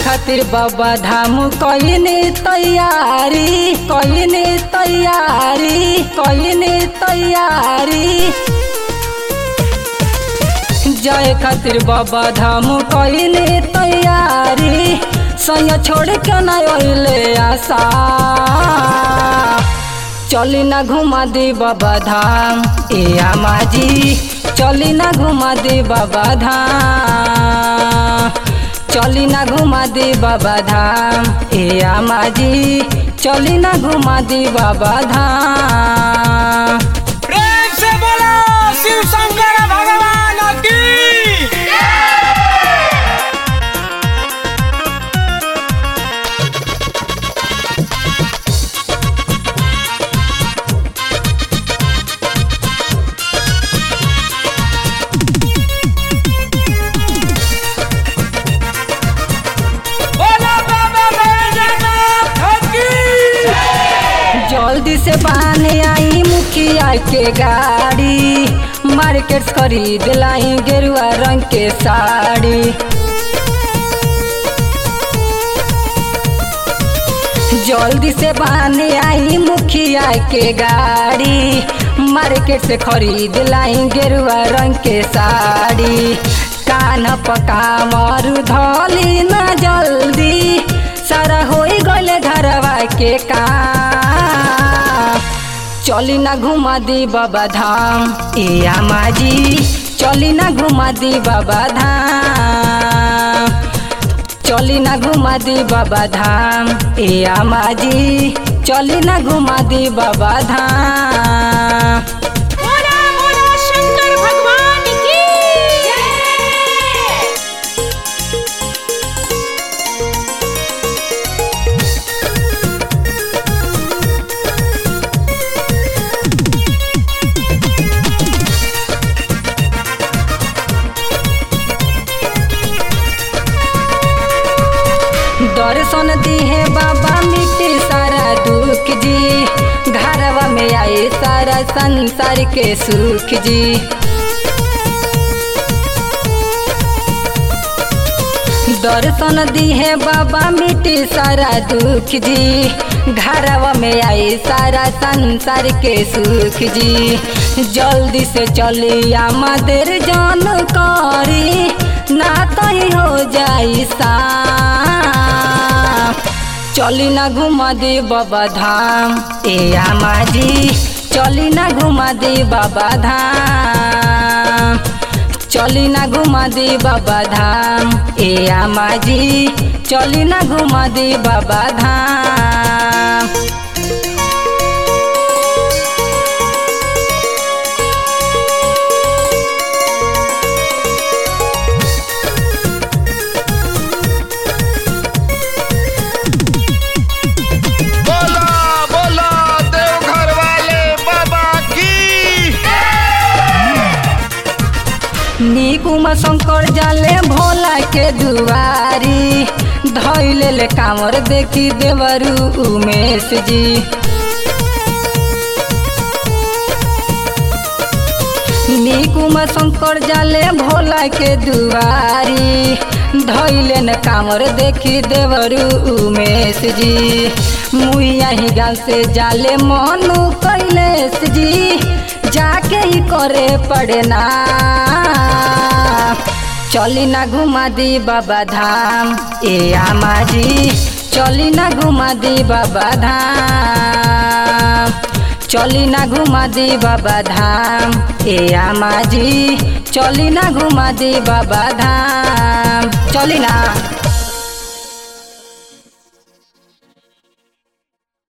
खातिर बाबा धाम कईने तैयारी कईने तैयारी कईने तैयारी जाए खातिर बाबा धाम कईने तैयारी सैया छोड़ के न अइले आशा चली ना घुमा दे बाबा धाम ए आमा जी चली ना घुमा दे बाबा धाम चली ना घुमा दे बाबा धाम ए आमा जी चली ना घुमा दे बाबा धाम प्रेम से बोलो शिव शंकर भगवान की बोलो बाबा बैजनाथ की जल्दी से बाने आई मुखिया के गाड़ी मार्केट से खरीद लाई गेरुआ रंग के साड़ी जल्दी से बाने आई मुखिया के गाड़ी मार्केट से खरीद लाई गेरुआ रंग के साड़ी कान पका मरु धली ना जल्दी सारा होई गले घरवा के काम चली ना घुमा दी बाबा धाम ए आमा जी चली ना घुमा दी बाबा धाम चली ना घुमा दी बाबा धाम ए आमा जी चली ना घुमा दी बाबा धाम बोला बोला शंकर भगवान की जय दर्शन दिहे बाबा मिट्टी सारा दुख जी घरवा में आए सारा संसार के सुख जी दर्शन दिहे बाबा मिट्टी सारा दुख जी घरवा में आए सारा संसार के सुख जी जल्दी से चली आमदेर जान करी ना तही हो जाई सा चली ना घुमा दे बाबा धाम ए आमा जी चली ना घुमा दे बाबा धाम चली ना घुमा दे बाबा धाम ए आमा जी चली ना घुमा दे बाबा धाम बोला बोला देवघर वाले बाबा की निकुमा शंकर जाले भोला के दुआरी धैले ले कामर देखी देवरू उमेश जी निकुमा शंकर जाले भोला के दुआरी धैले न कामर देखी देवरू उमेश जी मुइया ही गाल से जाले मनु कैलेश जी जाके ही करे पड़े ना चली ना घुमा दी बाबा धाम ए आमा जी चली ना घुमा दी बाबा धाम चली ना घुमा दी बाबा धाम ए आमा जी चली ना घुमा दी बाबा धाम चली ना